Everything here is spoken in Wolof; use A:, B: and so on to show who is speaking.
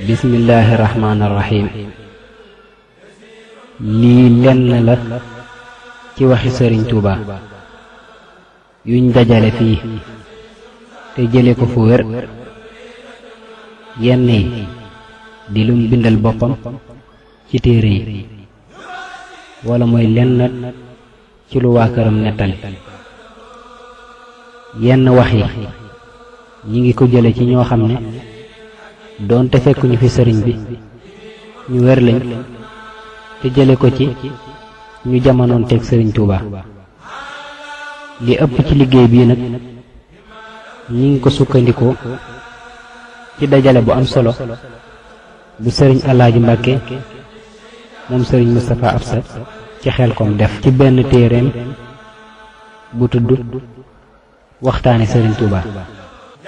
A: bismillaahi rahmaani rahiim lii lenn la ci waxi sëriñ Tuuba yuñ dajale fii te jële ko fu wér yenn yi di lum bindal boppam ci téere yi wala mooy lenn ci lu waa këram nettali yenn wax yi ñi ngi ko jële ci ñoo xam ne doonte fekkuñu fi sëriñ bi ñu wér lañ te jële ko ci ñu jamonoon teg sëriñ Tuuba li ëpp ci liggéey bii nag ñi ngi ko sukkandikoo ci dajale bu am solo bu sëriñ Alaaji Mbàkke moom sëriñ Moustapha Absa ci Xelkom def ci benn téereem bu tudd waxtaane sëriñ Tuuba